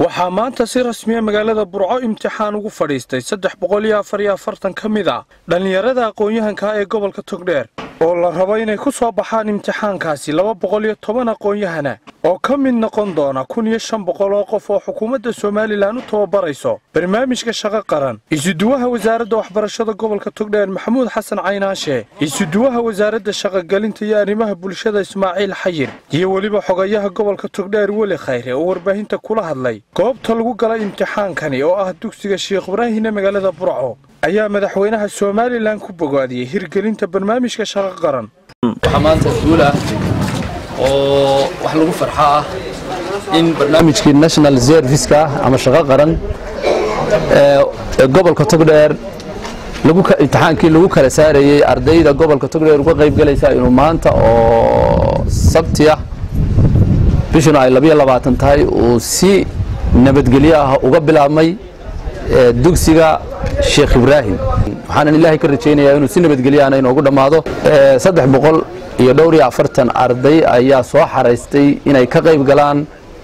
waxaa maanta si rasmiya magaalada burco imtixaan ugu fadhiistay saddex boqol iyo afar iyo afartan ka mid a dhallinyarada aqoon-yahanka ee gobolka togdheer oo la rabo inay ku soo baxaan imtixaankaasi laba boqol iyo toban aqoon-yahana oo ka mid noqon doona kun iyo shan boqol oo qof oo xukuumadda somalilan u tababarayso barnaamijka shaqo qaran isuduwaha wasaaradda waxbarashada gobolka togdheer maxamuud xasan caynaashe isuduwaha wasaaradda shaqogelinta iyo arrimaha bulshada ismaaciil xayir iyo weliba xogayaha gobolka togdheer weli khayre oo warbaahinta kula hadlay goobta lagu galay imtixaankani oo ah dugsiga sheekh ibraahine magaalada burco ayaa madaxweynaha somalilan ku bogaadiyey hirgelinta barnaamijka shaqo qaran waxaa maanta guul ah oo wax lagu farxo ah in barnaamijkii national serviceka ama shaqo qaran ee gobolka togdheer imtixaankii lagu kala saarayey ardayda gobolka togdheer uga qayb galaysa inuu maanta oo sabti ah bishuna ay labiyo labaatan tahay uu si nabadgelyo ah uga bilaabmay dugsiga sheekh ibraahim waxaanan ilaahay ka rajaynayaa inuu si nabadgelyaana inoogu dhammaado saddex boqol iyo dhowr iyo afartan arday ayaa soo xaraystay inay ka qayb galaan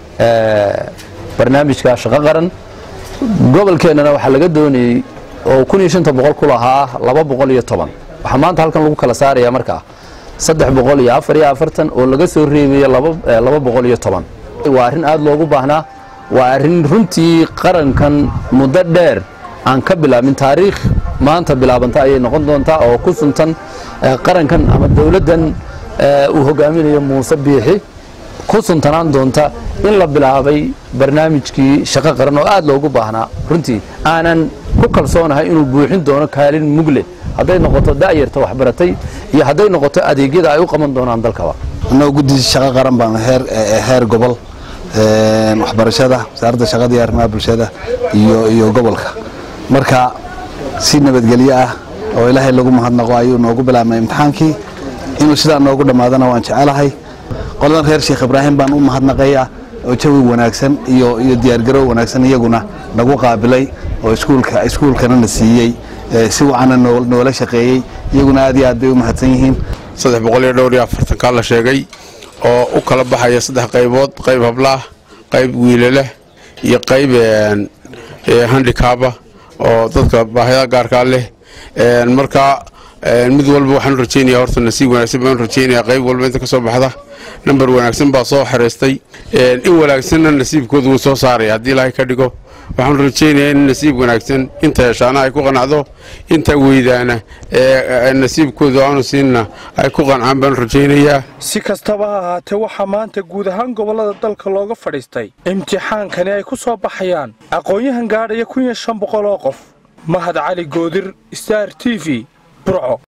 barnaamijka shaqo qaran gobolkeennana waxaa laga doonayey oo kun iyo shanta boqol ku lahaa laba boqol iyo toban waxaa maanta halkan lagu kala saaraya markaa saddex boqol iyo afar iyo afartan oo laga soo reebayo laba boqol iyo toban waa arrin aada loogu baahnaa waa arrin runtii qarankan muddo dheer aan ka bilaabin taariikh maanta bilaabanta ayay noqon doontaa oo ku suntan qarankan ama dowladdan uu hogaaminayo muuse biixi ku suntanaan doonta in la bilaabay barnaamijkii shaqo qaran oo aad loogu baahnaa runtii aanan ku kalsoonahay inuu buuxin doono kaalin mugle hadday noqoto da'yarta waxbaratay iyo hadday noqoto adeegyada ay u qaban doonaan dalkaba annagoo guddi shaqo qaran baan heer gobol waxbarashada wasaaradda shaqada iyo arrimaha bulshada iyo gobolka marka si nabadgelyo ah oo ilaahay lagu mahadnaqo ayuu noogu bilaabnay imtixaankii inuu sidaa noogu dhammaadana waan jecelahay qoladan reer sheekh ibraahim baan u mahadnaqaya oo jawi wanaagsan iyo diyaargarow wanaagsan iyaguna nagu qaabilay oo iskuulkana na siiyey si wacana noola shaqeeyey iyaguna aad iyo aad bay u mahadsan yihiin saddex boqol iyo dhowr iyo afartankaa la sheegay oo u kala baxaya saddex qaybood qayb hablaah qayb wiilaleh iyo qayb handikaaba oo dadka baahida gaarkaa leh marka mid walba waxaan rajeynaya horta nasiib wanaagsan baan rajeynaya qayb walba inta ka soo baxda namber wanaagsan baa soo xeraystay in wanaagsanna nasiibkooda wuu soo saaraya haddii ilaahay ka dhigo waxaan rajeynayaa in nasiib wanaagsan inta heshaana ay ku qanacdo inta weydaana ee nasiibkooda aanu siinna ay ku qancaan baan rajaynayaa si kastaba ha ahaatee waxaa maanta guud ahaan gobollada dalka looga fadhiistay imtixaankani ay ku soo baxayaan aqoon-yahan gaadhaya kun iyo shan boqol oo qof mahad cali goodir star t v burco